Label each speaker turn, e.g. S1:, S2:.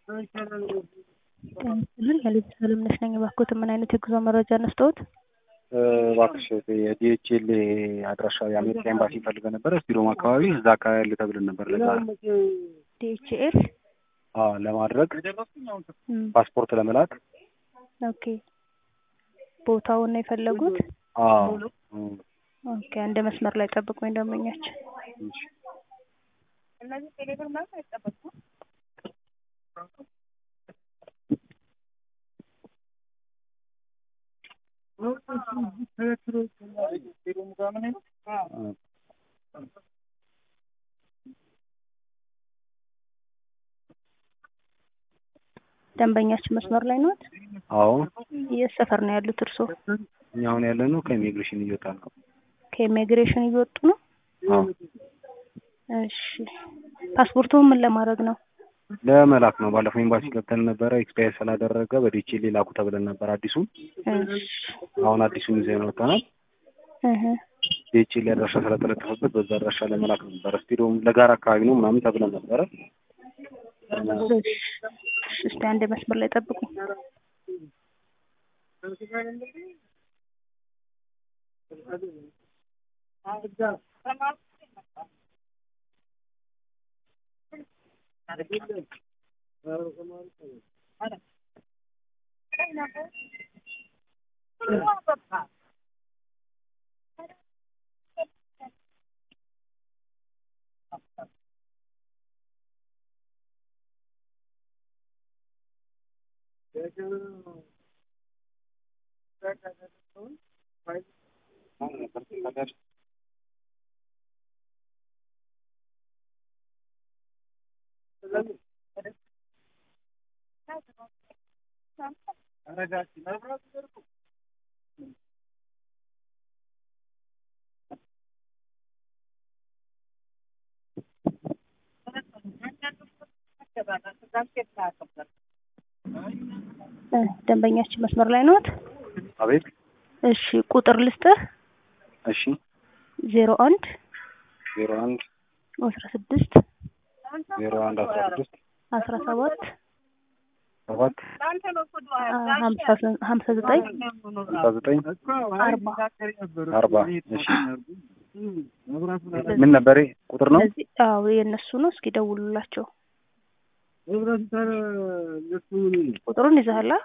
S1: ጤና ይስጥልኝ የልብስ አለምነሽ ነኝ። እባክዎት ምን አይነት የጉዞ መረጃ ነስጠዎት?
S2: እባክሽ የዲኤችኤል አድራሻ የአሜሪካ ኤምባሲ ፈልገን ነበረ ስቲሮም አካባቢ እዛ አካባቢ ያለ ተብለን ነበር። ለዛ
S1: ዲኤችኤል
S2: አዎ ለማድረግ ፓስፖርት ለመላክ
S1: ኦኬ። ቦታውን ነው የፈለጉት?
S2: አዎ
S1: ኦኬ። አንድ መስመር ላይ ጠብቁኝ ደንበኛችን።
S2: እሺ።
S1: ደንበኛችን መስመር ላይ ነዎት?
S2: አዎ
S1: የት ሰፈር ነው ያሉት እርስዎ?
S2: እኛ አሁን ያለ ነው ከኢሚግሬሽን እየወጣ ነው።
S1: ከኢሚግሬሽን እየወጡ ነው?
S2: አዎ
S1: እሺ። ፓስፖርቱ ምን ለማድረግ ነው?
S2: ለመላክ ነው። ባለፈው ኤምባሲ ገብተን ነበረ ኤክስፓየር ስላደረገ በዲኤችኤል ላኩ ተብለን ነበር አዲሱን።
S1: እሺ።
S2: አሁን አዲሱን ይዘን ወጥተናል።
S1: እህ
S2: ዲኤችኤል አድራሻ ስለተለጠፈበት በዛ አድራሻ ለመላክ ነበረ። ስቲዲዮም ለጋራ አካባቢ ነው ምናምን ተብለን ነበረ።
S1: እሺ። እስቲ አንድ መስመር ላይ ጠብቁኝ። እ ደንበኛችን መስመር ላይ ነዎት?
S2: አቤት።
S1: እሺ ቁጥር ልስጥህ
S2: እሺ።
S1: ዜሮ አንድ
S2: ዜሮ አንድ
S1: አስራ ስድስት
S2: ዜሮ አንድ አስራ ስድስት
S1: አስራ ሰባት
S2: ሰባት
S1: ሀምሳ ሀምሳ ዘጠኝ
S2: ስልሳ ዘጠኝ
S1: አርባ
S2: አርባ እሺ። ምን ነበር ቁጥር ነው?
S1: እዚህ አዎ የእነሱ ነው። እስኪ ደውሉላቸው። ቁጥሩን ይዘሃል?